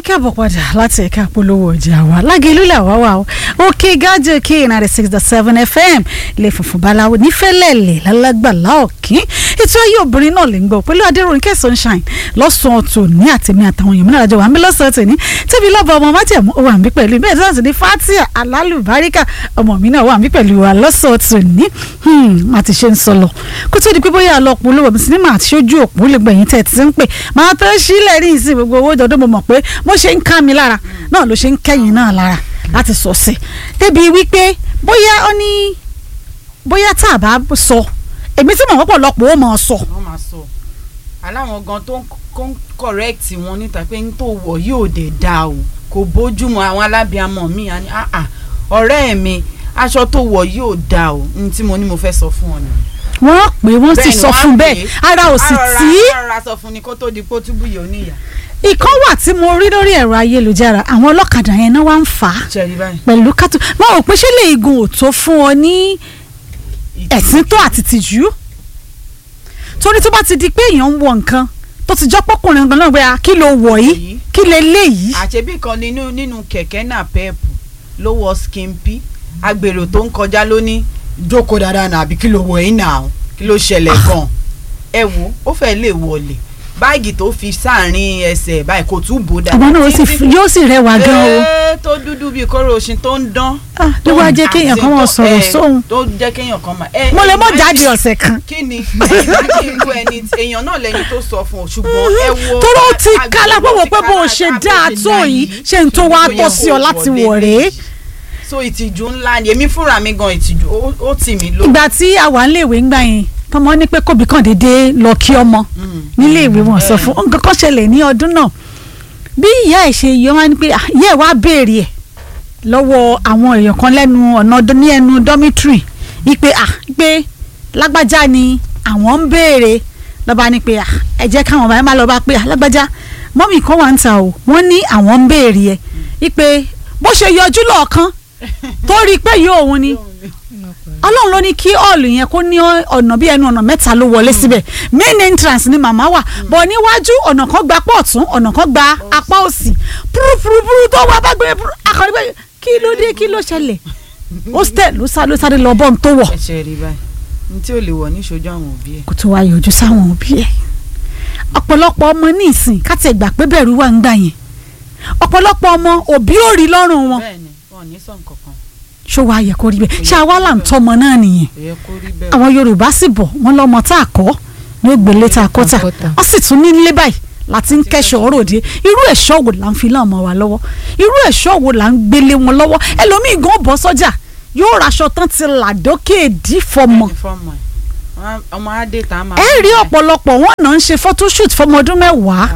káàbọ̀ padà láti ẹ̀ka polówó ọjà wa lágẹ̀lú làwa wà ó òkè gájọ k ninety six dot seven fm ilé funfun báláwo nífẹ̀lẹ́lẹ̀ lálágbàlá ọ̀kín ètò ayé obìnrin náà lè ń gbọ́ pẹ̀lú adéròyìnkẹ́ sunshine lọ́sàn-án tòní àtẹ̀mí àtàwọn èèyàn mìíràn àjọ wà ń bí lọ́sàn-án tòní tẹ́bi lọ́ba ọmọ májẹ̀mú ó wà ń bí pẹ̀lú bẹ́ẹ̀ tó ní fatia alálùbáríkà ọmọ mi náà wà ń bí pẹ̀lú wa lọ́sàn-án tòní má ti ṣe ń sọ lọ kó tó di pé bóyá ọlọ́pọ̀ olówó mi sinimá àti ṣojú òpó lè gbẹ̀yìn tẹ̀ ti ń pè máa tó sílẹ̀ ní ìsìn gbogbo owó jọdún mo mọ̀ pé bó ṣe ń ká mi lára náà ló ṣe ń kẹ́yìn náà lára láti sọ sí débi wípé bóyá ó ní bóyá tá a bá sọ èmi tí mò ń pọ̀lọpọ̀ ó máa sọ. wọ́n máa sọ aláwọn gan tó ń correct wọn níta pé n tó wọ̀ yóò dé dáa o kò bójúmu àwọn alábìàmọ̀ mi àní ọ̀rẹ́ mi aṣọ tó wọ̀ yóò dáa o ní tí mo ní mo fẹ́ sọ fún ọ nìyẹn wọ́n pè wọ́n sì sọ fún bẹ́ẹ̀ ara ò sì tí. ara sọ fún ni kó tó di pé ó túbú yìí ó níyà. ìkan wà tí mo rí lórí ẹ̀rọ ayélujára àwọn ọlọ́kadà yẹn náà wá ń fà á pẹ̀lú kátó wọn ò pé ṣé lè igun ò tó fún ọ ní ẹ̀sìn tó àti tìjú torí tó bá ti di pé èèyàn ń wọ nǹkan tó ti jọ́ pọ́kùnrin gan náà pé kí ló wọ̀ yìí kí lè léyìí. àṣebí kan nínú nínú kẹ̀kẹ́ náà pẹ́ẹ̀pù ló wọ skimpi agbèrò tó ń kọjá lónìí jókòó dáadáa náà àbí kí ló wọ yín náà kí ló ṣẹlẹ̀ gan ẹ wo ó fẹ́ lè wọlé báàgì tó fi sáàrin ẹsẹ̀ báyìí kò tún bò dáadáa. ọmọ náà yóò sì rẹwà gan o. ee tó dúdú bíi kóró oṣin tó ń dán. ló wá jẹ́ kéèyàn kan máa sọ̀rọ̀ sóhun. tó jẹ́ kéèyàn kan máa. mo lè mọ jáde ọ̀sẹ̀ kan. kí ni kí irú ẹni èèyàn náà lẹni tó sọ fún ọ ṣùgbọ́n ẹ wo. tóró ti kálá pé wò pé bó o ṣe dáa tó yìí ṣe ń tó wá tọ́ sí ọ láti wọ̀ rèé so ìtìjú ńlá ni èmi fúnra mi gan ìtìjú ó tì mí lọ. ìgbà tí a wà níléèwé ńgbà yẹn tọmọ ní pé kóbi kan dédé lọ kí ọmọ níléèwé wọn sọ fún nǹkan kan ṣẹlẹ̀ ní ọdún náà bí ìyá ẹ̀ ṣe yọ wá ní pé ìyá ẹ̀ wá béèrè ẹ̀ lọ́wọ́ àwọn èèyàn kan lẹ́nu ọ̀nà ní ẹnu dormitory wípé à pé lágbájá ni àwọn ń béèrè lọ́ba ní pé à ẹ jẹ́ káwọn bàbá máa lọ bá pé lágbájá mọ́mì kan wà ń ta o wọ́n ní àwọn ń béèrè ẹ̀ wípé bó ṣe yọjú lọ́ọ̀kan tó rí i pé yóò òun ni ọlọ́run ló ní kí ọ̀ọ̀lù yẹn kó ní ọ̀nà bí ẹnu ọ̀nà mẹ́ta ló wọlé síbẹ̀ main entrance ni màmá wà bọ̀ níwájú ọ̀nà kan gba apá ọ̀tún ọ̀nà kan gba apá òsì púrúpúrúpúrú tó wá bá gbé akọni pé kí ló dé kí ló ṣẹlẹ̀ hostel ló sá ló sáré lọ bọ́ọ̀n tó wọ̀. ẹ ṣe rí báyìí ní tí ò lè wọ̀ níṣojú àwọn òbí ẹ̀. kò tó wá yọjú sáwọn òbí ẹ̀ ọ̀pọ̀lọpọ̀ ọmọ ní ìsìn káti ẹ̀gbà pé bẹ̀rù wà ń gbà yẹn ọ̀pọ̀lọpọ̀ ọmọ òbí ò rí lọ́rùn wọn. bẹ́ẹ̀ni wọn ò ní sọ nǹkan kan ṣó wàá yẹ kó rí bẹ́ẹ̀ ṣé àwa là ń tọ́mọ náà nìyẹn àwọn yorùbá sì bọ̀ wọ́n lọ́mọ tá a kọ́ ní ó gbélé tá a kọ́ tà wọ́n sì tún ní nílé báyìí láti ń kẹ́sọ̀ ọ̀rọ̀ òde irú ẹ̀ṣọ́ wo là ń fi láwọn ọmọ wa lọ́wọ́ irú ẹ̀ṣọ́ wo là ń gbélé wọn lọ́wọ́ ẹlòmíì gan bọ́ sọ́jà yóò raṣọ tán ti là dókè èdí fọmọ. ọmọ adé tá a máa. ẹ rí ọ̀pọ̀lọpọ̀ wọn náà ń ṣe photoshoot fọmọ ọdún mẹ́wàá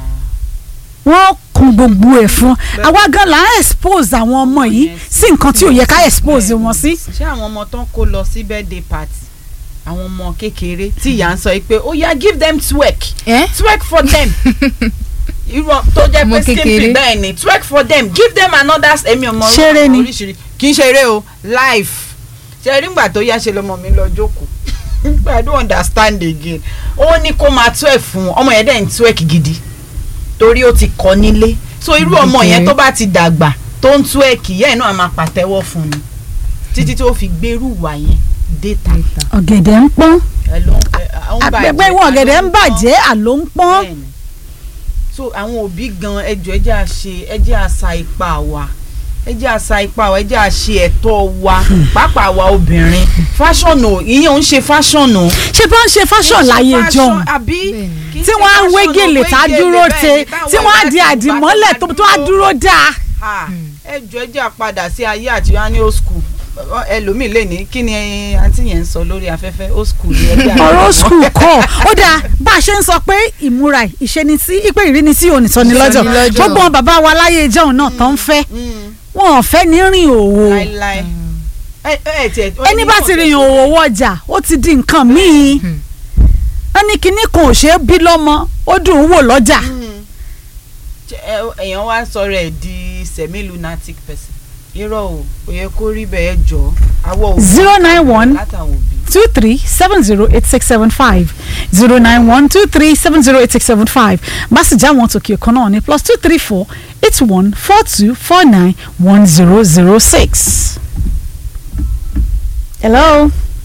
wọ́n kun gbogbo ẹ̀ fún àwa gan la expose àwọn ọmọ yìí sí nǹkan tí ò yẹ ká expose wọn sí. ṣé àwọn ọmọ tó ń kó lọ sí birthday party àwọn ọmọ kékeré tí ìyá ń sọ pé ó yá give them twerk twerk for them irú tó jẹ́ pé simple bẹ́ẹ̀ ni twerk for them give them another ẹ̀mí ọmọ ṣeré ni oríṣiríṣi kì í ṣeré o life ṣe rí ngbà tó yá ṣe lọmọ mi lọ jókòó I don't understand again ó ní kó máa twerk fún ọmọ yẹn dẹ̀ ń twerk gidi torí ó ti kọ́ nílé so irú ọmọ yẹn tó bá ti dàgbà tó ń tú ẹ̀kì yẹn náà máa pàtẹ́wọ́ fún ni títí tó fi gbèrú wà yẹn déta. ọ̀gẹ̀dẹ̀ ń pọ́n àgbẹ̀gbẹ̀ wọn ọ̀gẹ̀dẹ̀ ń bàjẹ́ àló ń pọ́n. so àwọn òbí gan ẹjọ́ ẹjẹ́ àṣe ẹjẹ́ àṣà ipá wa ẹjẹ́ àṣà ipá wa ẹjẹ́ àṣe ẹ̀tọ́ wa pàápàá wa obìnrin fashion o ìyẹn ò ń ṣe fashion o. ṣé bá ń ṣe fashion láyé jọ̀hún tí wọ́n á wé gèlè tá a dúró te tí wọ́n á di àdìmọ́lẹ̀ tó á dúró dáa. ẹ jọ ẹ jẹ́ àpadà sí ayé àti wá ní old school ẹlòmíì lè ní kí ni àǹtí yẹn ń sọ lórí afẹ́fẹ́ old school ni ẹgbẹ́ àwọn. ọ̀rọ̀ old school kọ́ ó dáa bá a ṣe ń sọ pé ìmúra ìṣenisí ìpè ìrínisí onítọ́ni lọ́jọ́ gbogbo wọn bàbá wa láyé ìjọ́un náà tán ń fẹ́ wọn ò fẹ́ ní rìn òwò ẹni bá ti rìn òwò wọjà ó ti di nǹkan míì wọ́n ní kinní kan ò ṣe é bí lọ́mọ ó dùn ún wò lọ́jà. èèyàn wá sọ̀rọ̀ ẹ̀ di semi lunatic person irọ́ o kò yẹ kó rí bẹ́ẹ̀ jọ àwọ̀ òbí zero nine one two three seven zero eight six seven five zero nine one two three seven zero eight six seven five bá sì já wọn tòkè kan náà ní plus two three four eight one four two four nine one zero zero six. hello.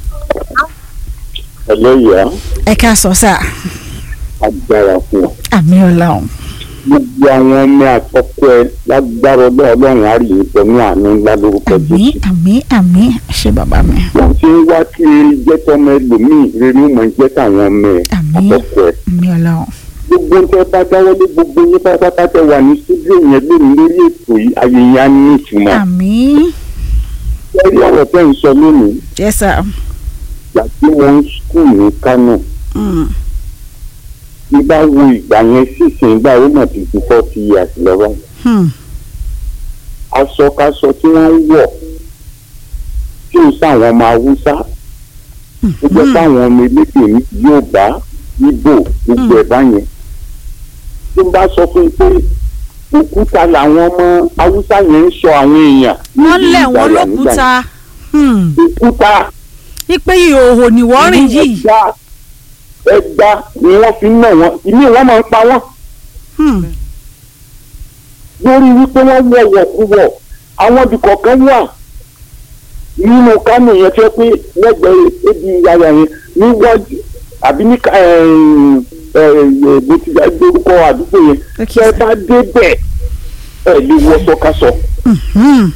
ẹlẹ́yà ẹ ká sọ sáà agbára fún ọ. àmì ọlọ́run gbogbo àwọn ọmọ àtọkọ ẹ lágbára ọlọ́run á rí ìpẹ́ ní àánú ńlá lórúkọ àmì jésù. àmì àmì ṣe bàbá mi wọ́n ti ń wá kí eré jẹ́ tọmọ ẹlòmíì rere ó máa jẹ́ tàwọn ọmọ ẹ Àmín. àtọkọ ẹ. àmì ọlọ́run gbogbo ń tẹ́ bá dáwọ́lé gbogbo yín pátápátá tẹ wà ní sídìó yẹn lónìí lórí ètò yìí ayé yẹn á ní ìtumọ̀. àmì lórí ọ̀rọ̀ tẹ́ ń sọ lónìí yes sir. ìgbà tí wọ́n ń skul ní kánò Mm. ní bá wo ìgbà yẹn sísìn ìgbà ó mọ̀ ti ju forty years lọ́wọ́. Hmm. aṣọkáṣọ tí wọ́n ń wọ̀ tí ó sáwọn ọmọ haúsá ó jẹ́ sáwọn ọmọ elédè ní Yorùbá Ìgbò gbogbo ẹ̀ báyẹn tí n bá sọ fún yín pé òkúta làwọn ọmọ haúsá yẹn ń sọ àwọn èèyàn wọ́n níbi lẹ̀ wọ́n ìgbàlà nígbà lókúta Hmm. yẹn. òkúta ipe ìhòòhò ni wọ́n rìn yìí ẹgbà ẹgbà ni wọ́n fi ń nà wọ́n ìmí wọ́n máa ń pa wọ́n Hmm. lórí wípé wọ́n wọ̀ wọ̀kúwọ̀ àwọn ibì kọ̀ọ̀kan wà nínú kánò yẹn tó yẹ pé lẹ́gbẹ̀ẹ́ ebi yàrá yẹn níwájú àbí ní ká- ẹ̀ẹ́n, ẹ̀ẹ́, bó ti gbórúkọ àdúgbò yẹn Okay, tẹ́ ẹ sir. bá débẹ̀ ẹ̀ lè wọ sọkasọ Hmm.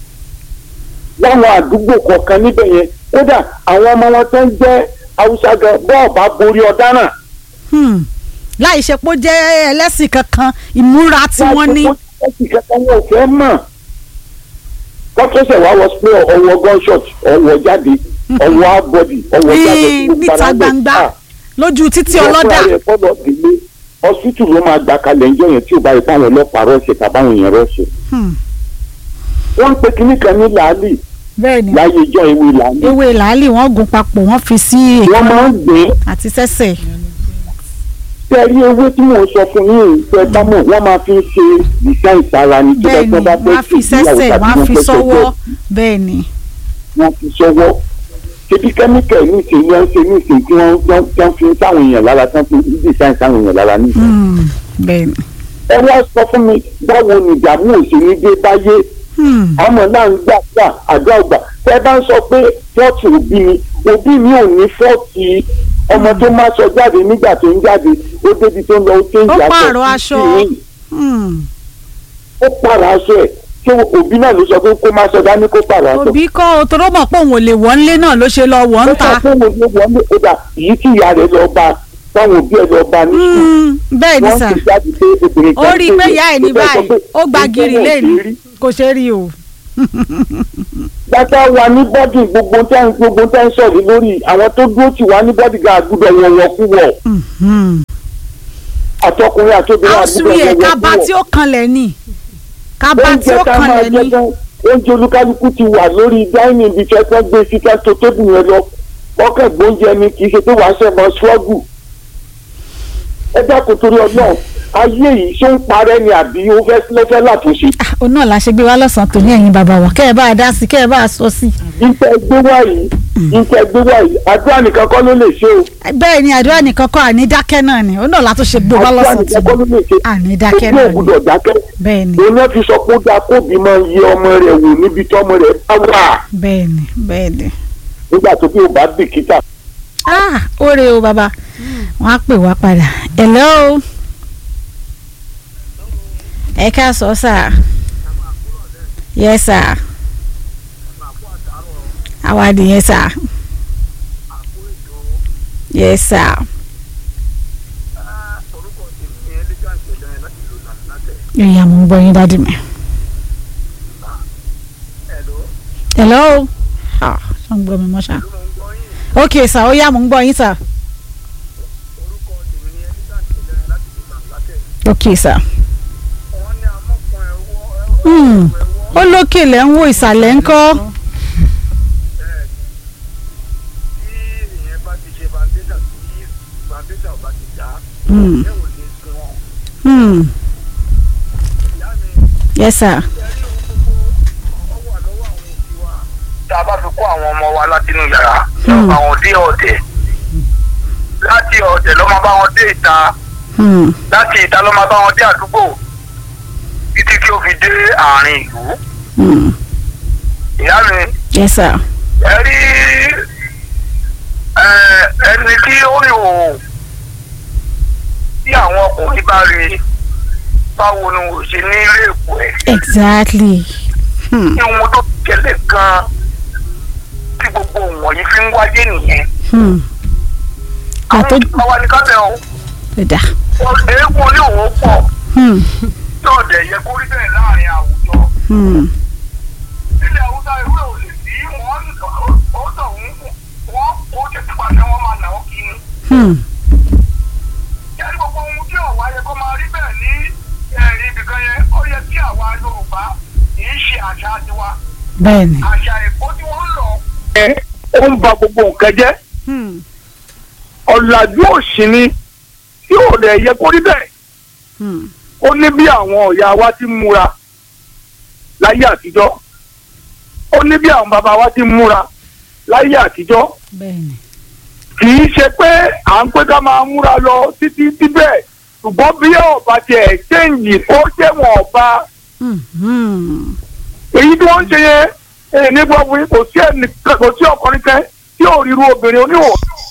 láwọn àdúgbò kọ̀ọ̀kan níbẹ̀ yẹn kódà àwọn ọmọ wọn tó ń jẹ́ haúsá gan bọ́ọ̀ bá borí ọ̀daràn Hmm. láì ṣe pé ó jẹ́ ẹlẹ́sìn kankan ìmúra tí wọ́n ní. láti kankan wọn ò fẹ́ mọ̀ kọ́tọ́sẹ̀ wá wọ pé ọwọ́ gunshot ọwọ́ jáde ọwọ́ abọ́dì ọwọ́ jáde Ní- gbogbo níta ara rẹ̀ gbangba ká. lójú títí Wọ́n ọlọ́dà. fúnra rẹ̀ fọ́lọ́ délé hospital ló máa gbà kalẹ̀ ńjọ́ yẹn tí ò bá yẹ fáwọn ọlọ́pàá rọ́ọ̀ṣẹ̀ tàbáwọn èèyàn rọ́ọ̀ṣẹ̀. Hmm. wọ́n ń pe kinní kan ní làálì bẹ́ẹ̀ ni láyé ijọ́ ewé làálì. ewé làálì wọ́n gún papọ̀ wọ́n fi sí wọ́n máa ń gbé àti sẹ́sẹ̀. tẹ́rí ewé tí mò ń sọ fún yín tẹ́ bá mọ̀ wọ́n máa fi ń ṣe design sára ní tó bẹ́ẹ̀ ni bá bá wọ́n á fi sẹ́sẹ̀ wọ́n á fi sọ́wọ́ bẹ́ẹ̀ ni. wọ́n fi sọ́wọ́ ṣebí kẹ́míkà ní ìsìn ní wọ́n ṣe ní ìsìn tí wọ́n wọ́n wọ́n fi ń sáwọn èèyàn lára tí wọ́n fi ń design sáwọn èèyàn lára ní. Hmm. bẹ́ẹ̀ ni. ẹ wá sọ fún mi báwo ni ìdààmú òṣèlú dé báyé Hmm. àmọ́ náà ń gbà gbà àdúrà gbà tẹ́ bá ń sọ pé fọ́ọ̀tì òbí mi òbí mi ò ní fọ́ọ̀tì ọmọ tó máa sọ jáde nígbà tó ń jáde ó débi tó ń lọ ó ké Ó ìyá pààrọ̀ aṣọ. Hmm. ó pààrọ̀ aṣọ ẹ̀ ṣé òbí náà ló sọ pé kó máa sọ dání kó pààrọ̀ aṣọ. òbí kọ́ òtòrò mọ̀ pé òun ò lè wọ́n lé náà ló ṣe lọ wọ́n ń ta. ó sọ pé mo ló wọlé kódà èyí tí ìyá rẹ̀ lọ bá táwọn òbí ẹ̀ lọ bá ní sùn Hmm. bẹ́ẹ̀ ni wọ́n sà ti jáde pé obìnrin ó rí i pé ìyá ẹ̀ ní tó fẹ́ sọ báyìí pé ó gba gírì ìjọba ò lẹ́nu ṣe rí. kò ṣe rí o. gbàtà wà ní bọ́dì gbogbo tẹ́ ń gbogbo tẹ́ ń sọ̀rọ̀ lórí àwọn tó dúró tì wá ní bọ́dì ga àgùdọ̀ wọ̀wọ̀ kú wọ̀ Hmm. àtọkùnrin àtobìnrin àṣù àgùdọ̀ yẹ wọ̀wọ̀ kú kábà tí wọ̀ ó kanlẹ̀ ni kábà tí oúnjẹ ó ká máa kanlẹ̀ jẹ ni. tán oúnjẹ olúkálukú ti wà lórí dáínì ibi tí wọ́n gbé sí ká tó tébù yẹn lọ ọkọ̀ gbóúnjẹ ni kì í ṣe pé wàá ṣẹ̀ mọ́ ṣọ́ọ̀gù ẹ dákun torí ọlọ́run ayé yìí ṣó ń parẹ́ ni àbí ó fẹ́ lọ́fẹ́ látúnṣe Ah, òun náà la ṣe gbé wá lọ́sàn-án tòní ẹ̀yin bàbá wa kẹ́ ẹ bá a dá sí kẹ́ ẹ bá a sọ sí. ìtẹ́ gbé wá yìí ìtẹ́ gbé wá yìí àdúrà nìkan kọ́ ló lè ṣe o bẹ́ẹ̀ ni àdúrà nìkan kọ́ àní dákẹ́ náà ni òun náà la tún ṣe gbé wá àdúrà lọ́sàn-án nìkan kọ́ ló tòní lè ṣe àní dákẹ́ ojú náà ni ògùdọ̀ dákẹ́ bẹ́ẹ̀ ni òun náà fi sọ pé ó dáa kóbi máa yẹ ọmọ rẹ̀ wò níbi tí ọmọ rẹ̀ bá wà bẹ́ẹ̀ ni bẹ́ẹ̀ ni. nígbà tó bí ò bá bìkítà ah oore o bàbá wọn á pè wá padà hello ẹ ká sọ sà yes sà àwa nìyẹn sà yes sà ìyá mo ń gbọ́ yín dádì mi hello ah ṣé ń gbọ́ mi mọ́ ṣá ok sà ó yá mo ń gbọ́ yín sà ok sà. Hmm. ó lókè lẹ́ ń wo ìsàlẹ̀ ń kọ́. Hmm. Hmm. yes sir. tá a bá fi kó àwọn ọmọ wa látinú yàrá Hmm. bá wọn dé ọ̀dẹ̀ láti ọ̀dẹ̀ ló máa bá wọn dé ìta Hmm. láti ìta ló máa bá wọn dé àdúgbò títí kí ó fi dé àárín ìlú Hmm. ìyá mi yes sir. ẹ rí ẹ, ẹni tí ó rí òun tí àwọn ọkùnrin bá rí báwo ni wò ṣe ní ilé èkó ẹ exactly. Hmm. ní ohun tó ṣẹlẹ̀ gan tí gbogbo wọ̀nyí fi ń wáyé nìyẹn Hmm. àwọn àtọ́ ìjọba wa ní kábẹ́ o ẹ̀dá. eégún ní òun pọ̀ Hmm. tí ọ̀dẹ̀ yẹ kó rí bẹ́ẹ̀ láàrin àwùjọ Hmm. ilẹ̀ haúsá ìwé ò lè sí wọ́n ó tọ̀ wọ́n kó tètè pàṣẹ wọn máa nà ó kí ni. Hmm. yẹ́nì gbogbo ohun tí ọ̀wá yẹ kó máa rí bẹ́ẹ̀ ní ẹ̀rí ibìkan yẹn ó yẹ kí àwa Yorùbá kì í ṣe àṣà tiwa bẹ́ẹ̀ni. àṣà èkó tí wọ́n ń lọ. ẹ ó ń ba gbogbo nǹkan jẹ́ Hmm. ọ̀làjú òsì ni tí ò lè yẹ kó rí bẹ́ẹ̀ Hmm. ó ní bí àwọn ọ̀yà wa ti ń múra láyé àtijọ́ ó ní bí àwọn bàbá wa ti ń múra láyé àtijọ́ bẹ́ẹ̀ni. kì í ṣe pé à ń pé ká máa múra lọ títí síbẹ̀ ṣùgbọ́n bí ọba tiẹ̀ ṣéǹjì ó jẹ́ wọn ọba Hmm. Hmm. èyí tí wọ́n ń ṣe yẹn èyí nígbà wí kò sí ẹnì kò sí ọkùnrin kan tí ò ríru obìnrin oníhò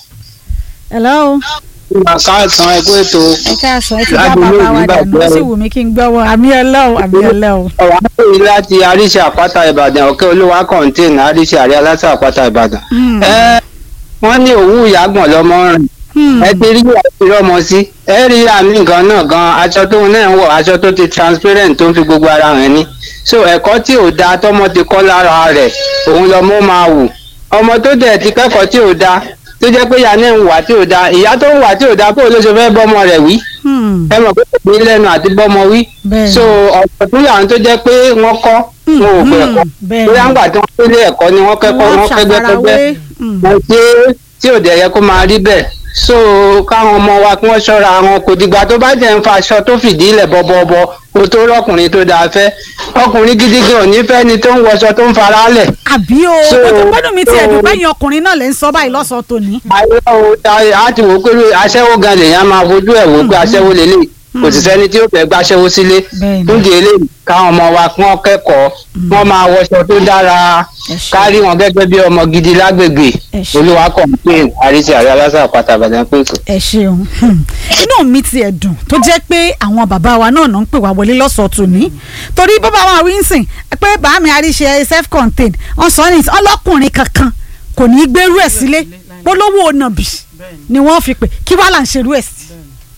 hello. káàsán ẹgbẹ́ ètò ẹ káàsán ẹ ti bá Láti ilé bàbá wa ìgbà dànù ó jẹ́ sì o. wù mí kí n gbọ́wọ́ àmì ọlọ́run àmì ọlọ́run. ọ̀rọ̀ àpòyí láti àríṣe àpáta ìbàdàn ọ̀kẹ́ olúwa kọ̀ǹtẹ́ẹ̀nì àríṣe àrí aláṣà àpáta ìbàdàn. Hmm. ẹ wọ́n ní òwú ìyàgbọ̀n lọ́mọ rìn Hmm. ẹ ti rí àti rọ́mọ sí ẹ rí àmì nǹkan náà gan aṣọ tóun náà ń wọ̀ aṣọ tó ti transparent tó ń fi gbogbo ara hàn ní. so ẹ̀kọ́ tí ò da tọ́mọ ti kọ́ lára rẹ̀ òun lọ́mọ máa wù ọmọ tó dẹ̀ ti kẹ́kọ̀ọ́ tí ò da tó jẹ́ pé ìyá náà ń wà tí ò da ìyá tó ń wà tí ò da kó o ló ṣe fẹ́ bọ́mọ rẹ̀ wí Hmm. ẹ mọ̀ pé kò ní lẹ́nu àti bọ́mọ wí bẹ́ẹ̀ni. so ọ̀pọ̀ tó yà ń tó jẹ́ pé wọ́n kọ́ wọn ò gbé ẹ̀kọ́ bẹ́ẹ̀ni. bóyá ńgbà tí wọ́n délé ẹ̀kọ́ ni wọ́n kẹ́kọ̀ọ́ wọ́n kẹ́gbẹ́kẹ́gbẹ́ Hmm. wọ́n ṣe tí ò dẹ̀ yẹ kó máa rí bẹ́ẹ̀ so káwọn ọmọ wa kí wọ́n ṣọ́ra wọn kò dìgbà tó bá jẹ́ ń fa aṣọ tó fìdí ilẹ̀ bọ́bọ́bọ́ kó tó rọ́kùnrin tó dáa fẹ́ ọkùnrin gidi gan ò ní fẹ́ ni tó ń wọṣọ tó ń fara lẹ̀ àbí o So- gbọ́dọ̀ mi ti ẹ̀dùn so- pẹ́yìn ọkùnrin náà lè ń sọ báyìí lọ́sọ̀ọ́ tòní. ayé o ta á ti wò ó pé aṣẹ́wó gan lèèyàn máa fojú ẹ̀ wò ó pé aṣẹ́wó lélẹ̀ kò sì sẹ́ni tí ó fẹ́ gbàṣẹ́wó sílé Bẹ́ẹ̀ni. fún di eléyìí káwọn ọmọ wa kí wọ́n kẹ́kọ̀ọ́ wọ́n máa wọṣọ tó dára Ẹ ṣé. kárí wọn gẹ́gẹ́ bí ọmọ gidi lágbègbè Ẹ ṣé. olúwa complain àríṣe àrí aláṣà àpáta àbàdàn pèsè. ẹ ṣeun Hmm. inú mi ti ẹ̀ dùn tó jẹ́ pé àwọn bàbá wa náà náà ń pè wá wọlé lọ́sọ̀ọ́ tòní torí bàbá wa Wilson pé bàámi àríṣe self contained wọ́n sọ ní ọlọ́kùnrin kankan kò ní í gbérú ẹ̀ sílé polówó nàbì ni wọ́n fi pè kí wàá là ń ṣerú ẹ̀ sí.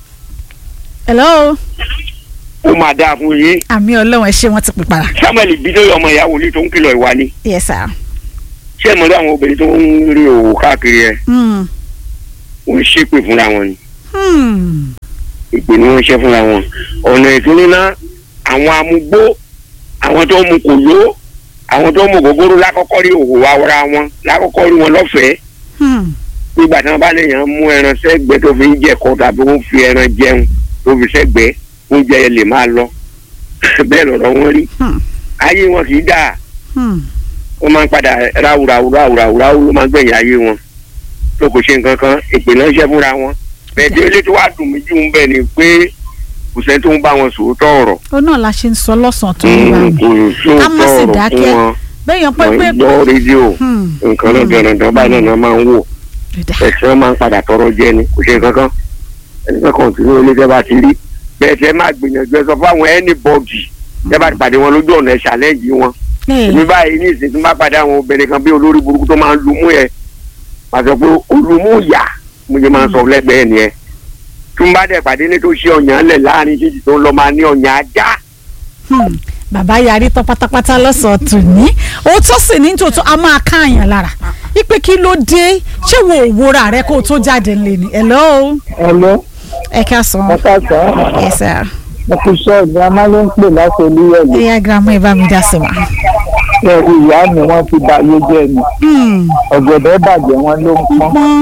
hello ó máa dáa fún yín àmì ọlọ́run ẹ ṣé wọ́n ti pè para samuel bidoyi ọmọ ìyá wòlíì tó ń kìlọ̀ ìwà ni yes sir. ṣé ìmọ̀lú àwọn obìnrin tó ń rí òwò káàkiri ẹ̀ Hmm. ó ń ṣépè fúnra wọn ni Hmm. ìpè ni wọ́n ń ṣe fúnra wọn ọ̀nà ìtúnúná àwọn amúgbó àwọn tó ń mu kòló àwọn tó ń mu gògóró lákọ́kọ́ rí òwò ara wọn lákọ́kọ́ rí wọn lọ́fẹ̀ẹ́ Hmm. nígbà tí wọ́n bá lèèyàn mú ẹran sẹ́gbẹ́ tó fi ń jẹ̀kọ́ tàbí wọ́n fi ẹran jẹun tó fi sẹ́gbẹ́ oúnjẹ yẹn lè máa lọ bẹ́ẹ̀ lọ̀rọ̀ wọn rí Hmm. ayé wọn kì í dáa Hmm. wọ́n máa ń padà ráúráú ráúráú ráú ló máa ń gbẹ̀yìn ayé wọn tó kò ṣe nǹkan kan ìpè náà ṣẹ́ fúnra wọn bẹ́ẹ̀ tí ilé tó wá dùn mí jù ń bẹ̀ ni pé kò sẹ́ni tó ń bá wọn sòótọ́ ọ̀rọ̀ ó náà la ṣe ń sọ lọ́sàn-án tó ń wá Mm, mi kò ká má sì sóòótọ́ ọ̀rọ̀ fún dákẹ́ wọn bẹ́ẹ̀ yẹn pé wọ́n pé gbọ́ rédíò Hmm. nǹkan náà dandan báyìí náà máa ń wò Dìdà. ẹ̀sìn wọn máa ń padà tọrọ jẹ ni kò ṣe nǹkan kan ẹni kan kàn sínú ilé tẹ́ bá ti rí bẹ́ẹ̀ tẹ́ máa gbìyànjú ẹ sọ fáwọn anybody tẹ́ bá ti pàdé wọn lójú ọ̀nà ẹ̀ ṣàlẹ́jì wọn Ẹ̀, èmi báyìí ní ìsìn tí n bá pàdé àwọn obìnrin kan bí olórí burúkú tó máa ń lumú yẹ màá sọ pé olùmú yà mo jẹ máa ń sọ lẹ́gbẹ̀ẹ́ nìyẹn tí n bá dẹ̀ pàdé ní tó ṣe ọ̀yàn lẹ̀ láàrin títì tó ń lọ máa ní ọ̀yàn ajá hmm. bàbá yarí tán pátápátá lọ́sàn-án tò ní òótọ́ sì ní tòótọ́ a máa káàyàn lára ipe kí ló dé ṣé wo òwúra rẹ kó o tó jáde ńlẹ̀ ni hello Hello, ẹ ká sọ ẹ káàsán. ẹ sà Mo kì í ṣe ìgbàmọ́ ló ń pè láti olúyẹ̀lẹ̀. ẹyà girama ẹ bá mi dá sí wa. Ẹ̀rù ìyá mi wọ́n ti ba ayé jẹ́ ni. Hmm. Ọ̀gẹ̀dẹ̀ bàjẹ́ wọn ló ń pọ́n. pọ́n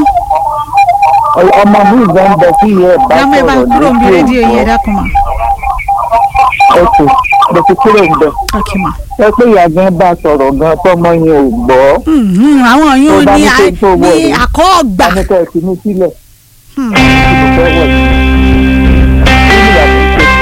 Ọmọ mi ìgbà ń bẹ sí ìyá ẹ̀ bá girama ẹ bá sọ̀rọ̀ kúrò níbi lókè rédíò yẹn òkú. dákun mà. Oṣù mo ti kúrò níbẹ̀ ok ma. ẹ pé ìyá gan bá sọ̀rọ̀ gan tọmọ yẹn ò gbọ́ Mhm, àwọn yóò Tó bá ní ní à- pé tó wọ̀ ní rí. àkọ́ọ̀gbà. anìkẹ́ ẹ̀ ti ní sílẹ̀ Hmm. tí mo fẹ́ wọ̀ sí. Kí ni ìyá mi ṣe?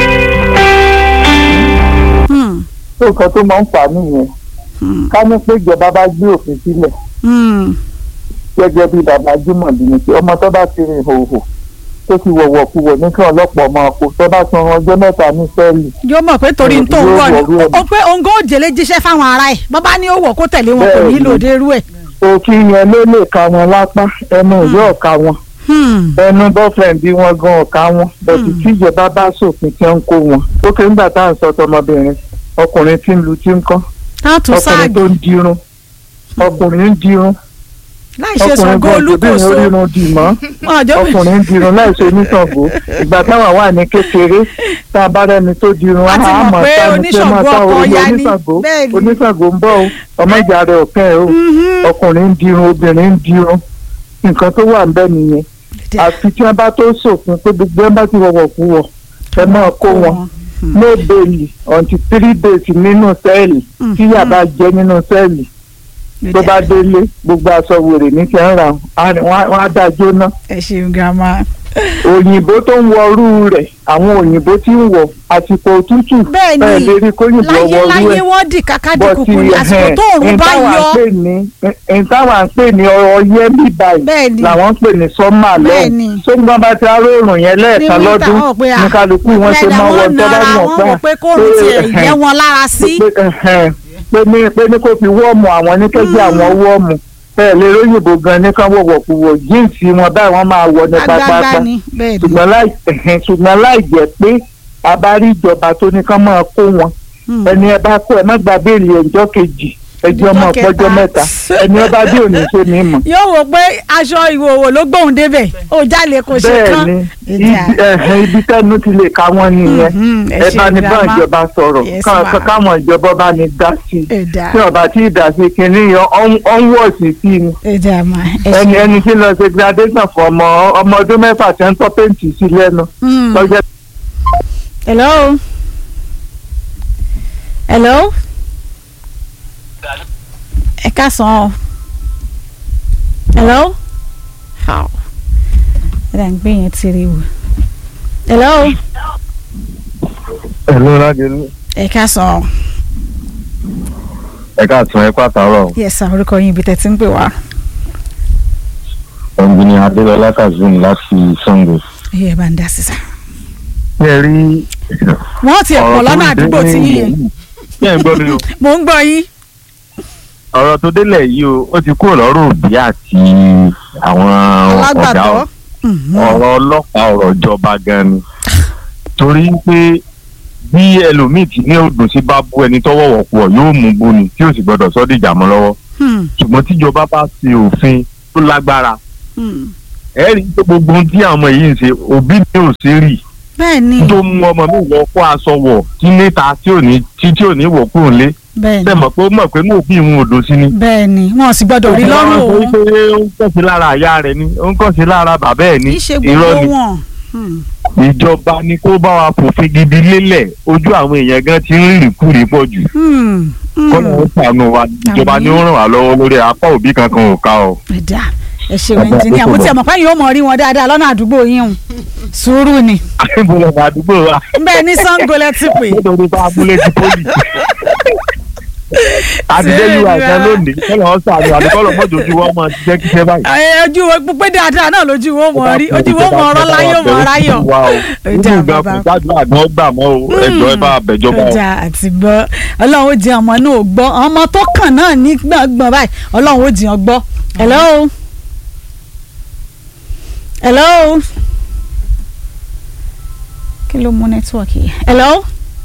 Hmm, tó nǹkan tó máa ń fà á nìyẹn hmm, ká ní pé ìjọba bá gbé òfin sílẹ̀ hmm. gẹ́gẹ́ bí bàbá Jimoh ní pé ọmọ tó bá ti rìn hòhò tó ti wọ̀wọ̀ kú wọ̀ ní kí ọlọ́pàá ọmọ kó tó bá san ọjọ́ mẹ́ta ní sẹ́ẹ̀lì yóò mọ̀ pé torí tó ń Yóò wọ̀ ni wọ̀ rú ẹ̀. ó pé òǹgó òjèlé jíṣẹ́ fáwọn ará ẹ̀ bàbá ní ó wọ̀ kó tẹ̀lé wọn kò Bẹ́ẹ̀ nílò ni. dérú ẹ̀. òfin yẹn ló lè ka wọn lápá ẹnu ìyá ọ̀ka wọn Hmm, ẹnu boyfriend bí wọn gan ọ̀ka wọn bẹ̀tù tí ìjọba bá ṣòfin tí ń kó wọn ó kéré nígbà tá à ń sọ tọmọbìnrin ọkùnrin tí ń lu tí ń kọ́ táà tún ọkùnrin sáàgì tó ń dirun ọkùnrin ń dirun láì ṣe ọkùnrin Ṣàngó gan Olúkòso òjòbìnrin orírun dì mọ́ ọjọ́ ọkùnrin ń dirun láìsí oníṣàngó ìgbà táwọn wà ní kékeré tá a bá rẹni tó dirun A ti mọ̀ àmọ́ pé sáni pé máa oníṣàngó tá ọkọ orí ya ni. oníṣàngó Bẹ́ẹ̀ ni. oníṣàngó ń bọ̀ o ọmọ ìjà rẹ̀ ọ̀kẹ́ ẹ̀ o Mhm. ọkùnrin ń dirun obìnrin ń dirun nǹkan tó wà ńbẹ̀ nìyẹn àfi tí wọ́n bá tó ṣòfin pé gbogbo ẹ̀ bá ti wọ̀wọ̀ kú wọ̀ ẹ máa kó wọn no bail until three days nínú sẹ́ẹ̀lì tí yà bá jẹ́ nínú sẹ́ẹ̀lì tó bá délé gbogbo aṣọ wèrè ní ti ń ra wọn á dá jóná ẹ ṣeun grandma. òyìnbó tó ń wọrú rẹ̀ àwọn òyìnbó tí ń wọ àsìkò òtútù Bẹ́ẹ̀ ni, ẹ lè rí kóyìnbó láyé wọrú láyé ẹ̀ wọ́n dì kákàdì bọ́tì kùkù ní àsìkò tó òòrùn bá yọ. ìtawà ń pè ní ọyẹ́ bí Bẹ́ẹ̀ báyìí ni. làwọn ń pè ní sọ́mà Bẹ́ẹ̀ ni. lọ́hùn tó ń gbọ́n bá ti aróòrùn yẹn lẹ́ẹ̀kan Ní wíńtà, lọ́dún wọ́n pé, ah, ní kálukú wọn ṣe máa wọ lẹ́dà tọ́lá wọn mọ̀ nara, wọ́n wò pé kóòrùn tiẹ̀ yẹ wọn lára sí. pé ẹhẹn, pé ní pé ní kó fi wọ́ọ̀mù àwọn ní kẹ́jẹ́ àwọn wọ́ọ̀mù bẹ́ẹ̀ lè róyìnbó gan ní kán wọ̀wọ̀ kú wọ̀ jíǹsì wọn báyìí wọ́n máa wọ ní agbágbá pápápá ni bẹ́ẹ̀ ni. ṣùgbọ́n láì ẹhẹn, ṣùgbọ́n láì jẹ́ pé a bá rí ìjọba tó ní kán máa kó wọn Hmm. ẹni ẹ bá kó ẹ má gba béèlì ẹjọ́ kejì ẹjọ́ Ọjọ́ mọ́ kẹta. ọjọ́ mẹ́ta ẹni ẹ bá dé òní ṣe ní mọ̀ yóò wò pé aṣọ ìwòwò ló gbóhùn débẹ̀ ó jálè kò ṣe bẹ́ẹ̀ kán. ni Ìjà. ibi ẹ̀hẹ́n, ibi tẹ́nu ti lè ka wọ́n nìyẹn Mhm, ẹ ẹ ṣe bá ní bá grandma. ìjọba sọ̀rọ̀ Yes, ká- ma. ká- káwọn ìjọba bá ní dá sí i ẹ̀dá tí ọba tí ì dá sí kinní yẹn ọ̀ ń wọ̀ sí sí ni ẹ̀dá mà ẹ ẹni ṣe. ẹni tí lọ ṣe graduation fún ọmọ ọmọ ọdún mẹ́fà tí ń tọ́ pẹ́ǹtì sí lẹ́nu Hmm. lọ́jọ́ hello. hello. ẹ káàsán o. hello. how. ẹ dà ń gbé yẹn tiri wò. hello. Hello Ládélú. ẹ káàsán o. Ẹ káàtún ẹ pàtàrọ̀. yes sir orúkọ yín ibi tẹ̀ tí ń pè wá. Ọ̀gbìnì Adélọlá Kazeem láti Sango. ẹ bá ń dá sí sá. Ṣé ẹ rí wọ́n ti ẹ̀pọ̀ lọ́nà àdúgbò tí yín yẹn. Ṣé ẹ ń gbọ́ mi o? mò ń gbọ́ yín. Ọ̀rọ̀ tó délẹ̀ yìí o, ó ti kúrò lọ́rùn òbí àti àwọn ọ̀gá alágbàtọ́. o. ọ̀rọ̀ ọlọ́pàá ọ̀rọ̀ ìjọba gan ni. Torí pé bí ẹlòmíì tí ní òdùn sí bá bú ẹni tọ́wọ́ wọ̀pọ̀ yóò mú bú ni tí ò sì gbọdọ̀ sọ́ dìjà mọ́ lọ́wọ́. Ṣùgbọ́n tíjọba bá ṣe òfin tó lágbára ẹ rí i pé gbogbo ohun tí àwọn ọmọ yìí ń ṣe òbí mi ò sí rí bẹ́ẹ̀ ni tó mú ọmọ mi wọ kó aṣọ wọ̀ kí níta tí ò ní tí tí ò ní wọ̀ kúrò lé bẹ́ẹ̀ ṣe ni mọ̀ pé ó mọ̀ pé mú òbí ìhun òdo sí ni. bẹ́ẹ̀ ni wọn ò sì gbọ́dọ̀ rí lọ́rùn Ó òun. máa ń sọ pé ó ń kàn sí lára àyà rẹ̀ ni ó ń kàn sí lára bàbá ẹ̀ ni kì í ṣe irọ́ gbogbo ni wọn. Hmm. ìjọba ni kó bá wa fòfin gidi lélẹ̀ ojú àwọn èèyàn gan ti ń rìn kúrì pọ̀ jù Hmm. Hmm. kọ́nà ó sànù wa ìjọba ni ó ràn wá lọ́wọ́ lórí apá òbí kankan ò ká o. ẹ̀dá ẹ ṣeun ẹnjìníà mo tiẹ̀ mọ̀ pé yóò mọ̀ rí wọn dáadáa lọ́nà àdúgbò yín o sùúrù ni àìbọ̀lọ̀ àdúgbò wa bẹ́ẹ̀ ní Ṣàngó lẹ ti pè nítorí bá abúlé ti pólì. àtijọ́ yìí wà gan lónìí kọ́lọ̀ ọ́ sàánú àdúgbò mọ́jọ ojú wọn máa ṣiṣẹ́ kíṣẹ́ báyìí. Ẹ, ojú wo pé dáadáa náà lójú wo mọ̀ rí ojú wo mọ̀ ọ̀rọ̀ láyọ̀ mọ̀ ráyọ̀ nínú ìgbà kò gbàdúrà gan gbà mọ́ o ẹjọ́ ẹ bá bẹ̀jọba o. ọjà àti gbọ́ ọlọ́run ó jẹ ọmọ náà ò gbọ́ ọmọ tó kàn náà ní gbọ̀ngbọ̀n báyìí ọlọ́run ó jẹ ọ gbọ́ hello hello kí ló mú nẹ́tíwọ̀kì yìí hello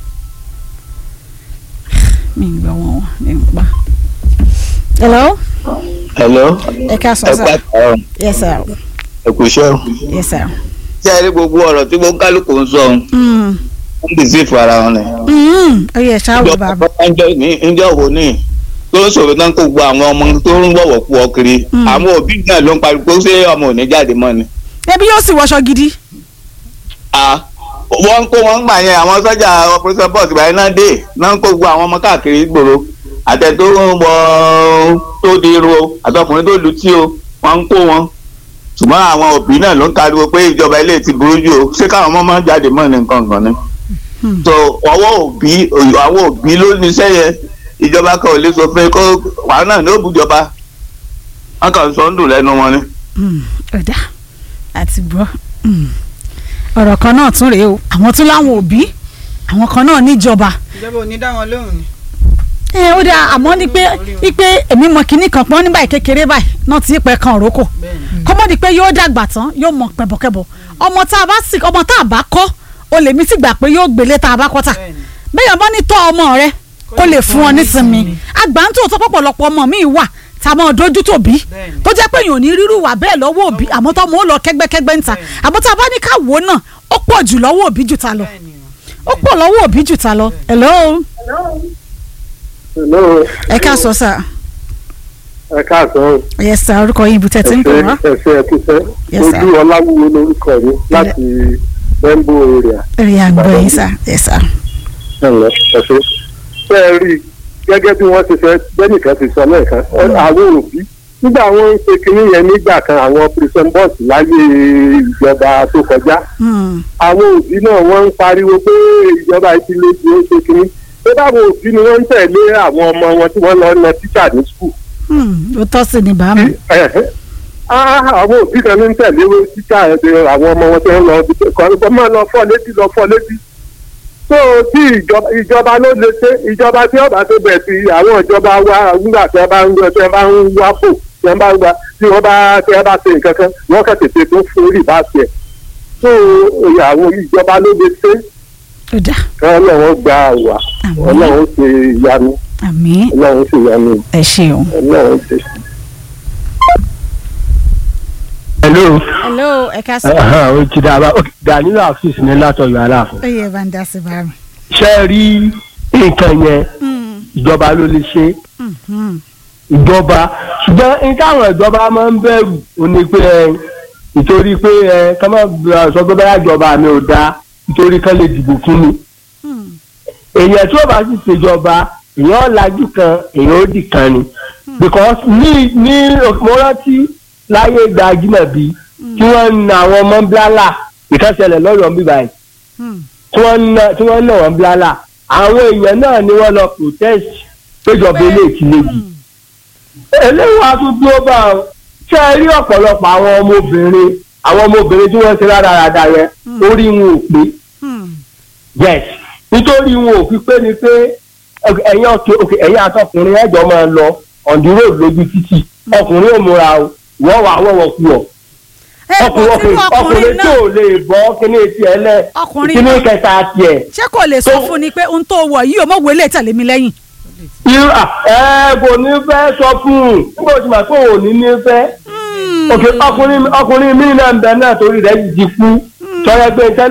mi ń gbọ́ wọn ní pa hello hello ẹ ká sọ ẹ sá pàtàkì yes sir ẹ kò ṣe o. yes sir. ṣé ẹ rí gbogbo ọ̀rọ̀ tí gbogbo kálukú ń sọ Mm. ń bì sí ìfara wọn ni. Mm. ó yẹ ṣáà wò bàbá. ìjọba ní ìjọ wo ní tó ń sọ̀rọ̀ náà kó gbọ́ àwọn ọmọ tó ń wọ̀wọ̀ kú ọ kiri Mm. àwọn òbí náà ló ń pariwo pé ṣé ọmọ ò ní jáde mọ́ ni. ẹbí yóò sì wọṣọ gidi. a wọ́n ń kó wọn gbà yẹn àwọn sọ́jà operation box ìgbà yẹn náà dé náà ń kó gbogbo àwọn ọmọ káàkiri gbòòrò àtẹ tó ń wọ tó di irun o àtọkùnrin tó lu tí o wọ́n ń kó wọn ṣùgbọ́n àwọn òbí náà ló ń kariwo pé ìjọba ilé ti burú jù o ṣé káwọn ọmọ máa jáde mọ́ ní nǹkan kan ni. so ọwọ́ òbí àwọn òbí ló ní iṣẹ́ yẹn ìjọba kan ò lè sọ pé kó wàá náà ní òbújọba wọn kàn sọ ń dùn lẹ́nu wọn ni. ọ̀dà àti gbọ́ ọ̀rọ̀ kan náà tún rèé o àwọn tún láwọn òbí àwọn kan náà níjọba ìjọba ò ní dá wọn lóhùn ni. ẹ ó dáa àmọ́ ní pé ipe èmi mọ kinní kan pọ́n ní báyìí kékeré báyìí náà ti pẹ́ kan òrókò kọ́mọ́dé pé yóò dàgbà tán yóò mọ pẹ̀bọ̀kẹ́bọ̀ ọmọ tá a bá sì ọmọ tá a bá kọ́ o lè mí sì gbà pé yóò gbélé tá a bá kọ́ tà bẹ́ẹ̀ bá ní tọ́ ọmọ rẹ kó lè fún ọ nísinmi àgbà ń tó tó pọ̀pọ̀lọpọ̀ ọmọ mi wà tá a mọ̀ dojú tòbí tó jẹ́ pé èèyàn ò ní rírú wà bẹ́ẹ̀ lọ́wọ́ òbí àmọ́ tó mọ̀ ó lọ kẹ́gbẹ́kẹ́gbẹ́ ń ta àmọ́ tá a bá ní ká wò ó náà ó pọ̀ jù lọ́wọ́ òbí jù ta lọ ó pọ̀ lọ́wọ́ òbí jù ta lọ hello Hello. ẹ ká sọ sà ẹ káàsán. yes sir orúkọ yín ibùtẹ́ tí ń pè wá ẹsẹ ẹkúṣẹ Yes, sir. ojú ọláwúwo lórúkọ mi láti bẹ́ńbò area. rí àgbọ̀ yín sà yes sir ẹ̀lẹ́ ẹ̀ṣẹ́. ṣé ẹ rí i gẹ́gẹ́ bí wọ́n ti fẹ́ bẹ́nìkan ti sọ lẹ́ẹ̀kan ọ- àwọn òbí nígbà wọn ń ṣe kinní yẹn nígbà kan àwọn prison boss láyé ìjọba tó kọjá Hmm. àwọn òbí náà wọ́n ń pariwo pé ìjọba yìí ti lé ju ó ṣe kinní pé báwọn òbí ni wọ́n ń tẹ̀lé àwọn ọmọ wọn tí wọ́n lọ na tíṣà ní skul Hmm. ó tọ́ sí ni bàámu Ẹ̀hẹ́. Ah, àwọn òbí kan ní ń tẹ̀lé títà ẹ̀dẹ̀ àwọn ọmọ wọn tó ń lọ ibi tó- kọ́ máa lọ fọ́ létí lọ fọ́ létí. tó tí ìjọba ìjọba ló lè ṣe ìjọba tí ọba tó bẹ̀ sí àwọn ìjọba wa nígbà tí wọ́n bá ń tí wọ́n bá ń wá fò tí wọ́n bá ń gba tí wọ́n bá tí wọ́n bá ṣe nǹkan kan wọ́n kàn tètè tó fún orí bá ṣe. tó àwọn ìjọba ló lè ṣe ó dà kí ọlọ́run gba àwà ọlọ́run ṣe ìyanu àmín ọlọ́run ṣe ìyanu ẹ ṣeun. ọlọ́run ṣe. hello hello ẹ ká sọ. o ti dàbà o ti dà nínú àfíìsì ní látọ̀yọ̀ aláàfin. ó yẹ bá ń dá sí bàámu. ṣé ẹ rí nǹkan yẹn ìjọba ló lè ṣe ìjọba ṣùgbọ́n ní táwọn ìjọba máa ń bẹ̀rù ó ní pé ẹ nítorí pé ẹ ká má sọ pé báyà ìjọba mi ò dáa nítorí kán lè dìbò fún mi. èèyàn tí ó bá sì ṣèjọba èèyàn ọ̀làjú kan èèyàn ó dì kan ni because ní ní mo rántí láyé ìgbà ajímọ̀bí tí wọ́n ń na àwọn ọmọ bíálà ìkànsẹ̀lẹ̀ lọ́yọ̀ọ́ ń bí báyìí tí wọ́n ń na tí wọ́n ń nà wọ́n bíálà àwọn èèyàn náà ni wọ́n lọ protest péjọba ilé ìtìlẹ́jì eléyìí wàá tún dúró bá ọ ṣé ẹ rí ọ̀pọ̀lọpọ̀ àwọn ọmọbìnrin àwọn ọmọbìnrin tí wọ́n ṣe rádaràda yẹn orí wọn ò pé yes nítorí wọn ò fi pé ni pé ẹ̀yin ọ̀kẹ́ òkè ẹ̀yin àtọkùnrin ẹ̀jọ̀ máa lọ on the road lójú títì ọkùnrin ò múra o wọ́n wà wọ́wọ́ kú ọ ọkùnrin ọkùnrin ọkùnrin tí ò lè bọ́ kíní etí ẹ lẹ Ọkùnrin kíní náà- kẹta tiẹ̀. ṣé kò lè sọ fún ni pé ohun tó wọ̀ yìí ò mọ̀ wọlé tẹ̀lé mi lẹ́yìn. irú à, ẹ kò ní fẹ́ sọ fún un nígbà tí màá pé òun ní ní fẹ́. òkè ọkùnrin ọkùnrin mi náà ń bẹ náà torí rẹ̀ ti kú sọ yẹ pé tẹ́lẹ̀.